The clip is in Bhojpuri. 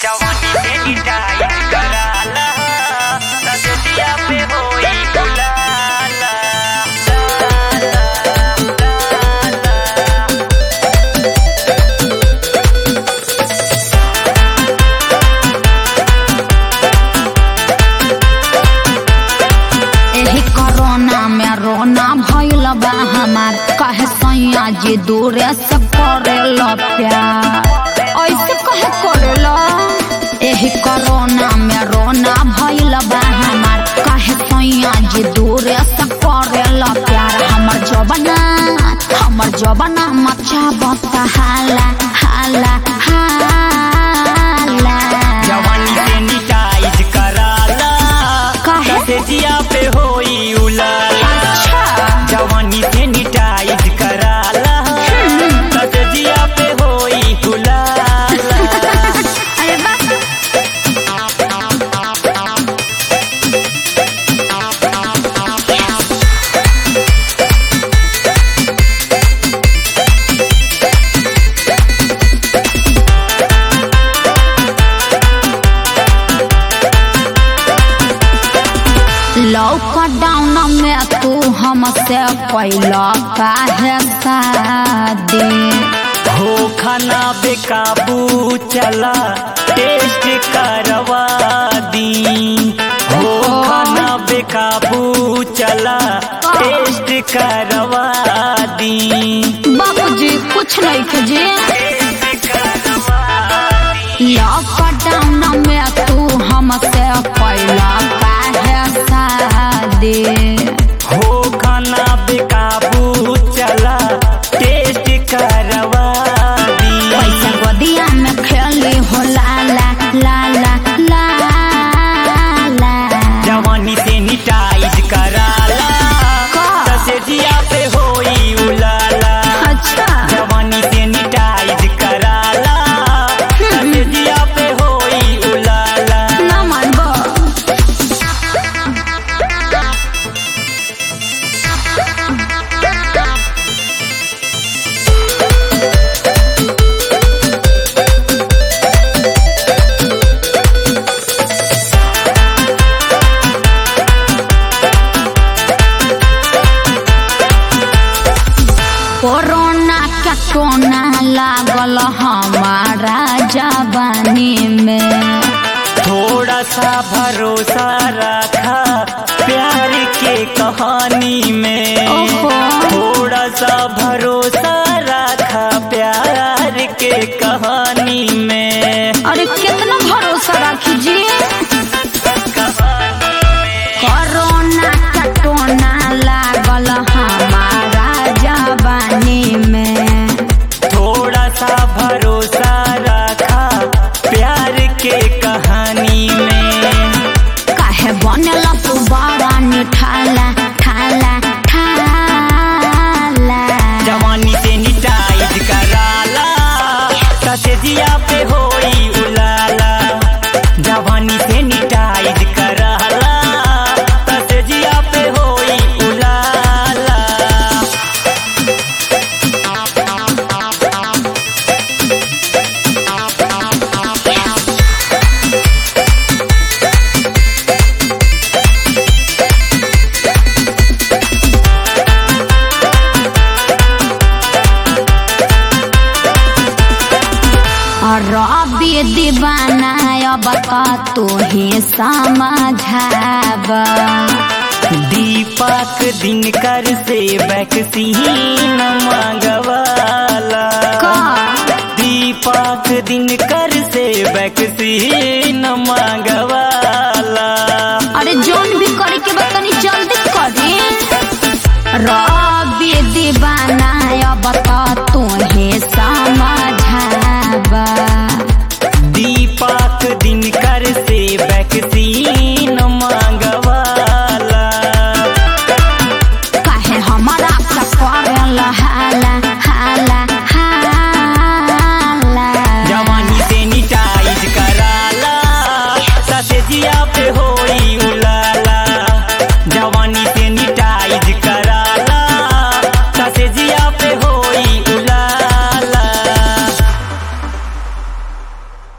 जवानी से डिटाइट कराला रजतिया पे होई गुलाला एही कोरोना में रोना भइल बा हमार कहे सैया जी दूरे से करेल प्यार ऐसे कहे करेल एही कोरोना में रोना भइल बा हमार कहे सैया जी दूरे से करेल प्यार हमर जबना हमर जबना मचा बता हाला हाला हाला जवानी से डिटाइट कराला काहे? रजतिया पे होई उलाला अच्छा जवानी से डिटाइट कराला रजतिया पे होई गुलाला अरे बस लॉकडाउन में तू हमसे कैला काहे शादी हो खाना बेकाबू चला टेस्ट करवा दी हो खाना बेकाबू चला टेस्ट करवा दी बाबूजी कुछ नहीं खजे टेस्ट करवा दी लॉकडाउन में तू हमसे कैला काहे शादी हो खाना बेकाबू चला टेस्ट करवा दी पैसा गोदिया में खेली हो लाला लाला लाला जवानी से निटाइज कराला का? ससेजिया पे होई उलाला अच्छा जवानी से निटाइज कराला ससेजिया पे होई उलाला ना मानबो कोरोना का टोना लागल हमारा जवानी में थोड़ा सा भरोसा रखा प्यार के कहानी में ओहो। थोड़ा सा भरोसा रखा प्यार के कहानी में अरे कितना भरोसा रखिए कोरोना का टोना लागल हमारा जवानी में थोड़ा सा भरोसा रखा प्यार के कहानी में काहे बनल तू बड़ा निठाला ठाला ठाला जवानी से निटाइज कराला ससेजिया पे होई उलाला जवानी से निटाइज कराला ससेजिया पे होई उलाला रबी दीवाना अब का तू ही समझाब दीपक दिनकर से वैक्सीन मांगवाला का दीपक दिनकर से वैक्सीन मांगवाला अरे जोन भी करे के बा तनी जल्दी करी रबी दीवाना अब का